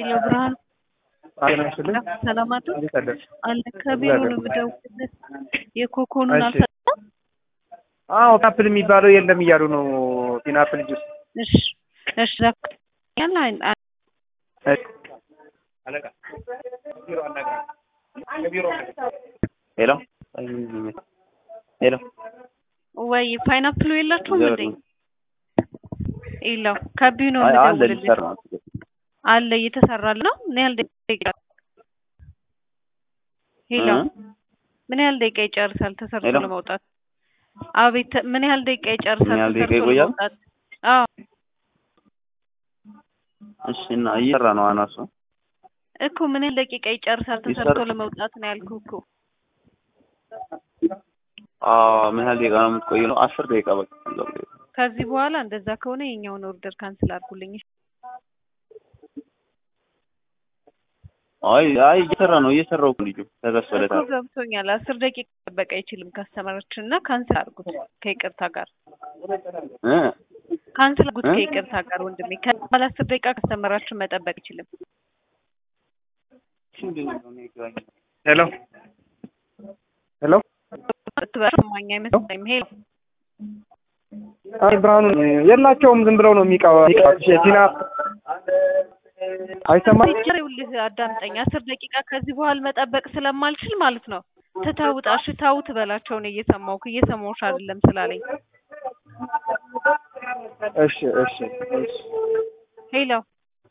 ሄሎ ብርሃን ጤና ይስጥልኝ። ሰላም አቶ እንዴት አደርሽ? አለ ከቢሮ ነው የምደውልለት የኮኮኑን እሺ። አልሰጠም። አዎ ፒናፕል የሚባለው የለም እያሉ ነው። ፒናፕል ጁስ እሺ እሺ ያለ ሄሎ ሄሎ ወይ ፓይናፕሉ የላችሁም እንዴ? ዘር ነው። የለው ከቢሮ ነው አይ አለ የምደውልለት ሊሰራ ነው። አለ እየተሰራል ነው። ምን ያህል ደቂቃ ሄሎ እ? ምን ያህል ደቂቃ ይጨርሳል ተሰርቶ ሄሎ? ለመውጣት? አቤት ምን ያህል ደቂቃ ይጨርሳል ምን ያህል ደቂቃ ተሰርቶ ይቆያል? ለመውጣት? አዎ እሺ እና እየሰራ ነው አናሱ እኮ ምን ያህል ደቂቃ ይጨርሳል ተሰርቶ ይሰራል። ለመውጣት ነው ያልኩህ እኮ። አዎ ምን ያህል ደቂቃ ነው የምትቆይ ነው? አስር ደቂቃ በቃ ከዚህ በኋላ እንደዛ ከሆነ የኛውን ኦርደር ካንስል አድርጉልኝ። አይ አይ እየሰራ ነው እየሰራው እኮ ልጁ እኮ ተከፈለታል። ገብቶኛል። አስር ደቂቃ መጠበቅ አይችልም ከስተመሮችን እና ካንስል አድርጉት ከይቅርታ ጋር እ ካንስል አድርጉት እ? ከይቅርታ ጋር ወንድሜ። ከበኋላ አስር ደቂቃ ከስተመራችን መጠበቅ አይችልም። ሄሎ ሄሎ ትበርማኝ አይመስለኝም። ሄሎ አይ ብርሃኑ የላቸውም። ዝም ብለው ነው የሚቀባ ቲና አይሰማም። ይኸውልህ አዳምጠኝ። አስር ደቂቃ ከዚህ በኋላ መጠበቅ ስለማልችል ማለት ነው ትተውጣ እሺ ተው ትበላቸው ነው እየሰማሁህ እየሰማሁሽ አይደለም ስላለኝ እሺ እሺ እሺ ሄሎ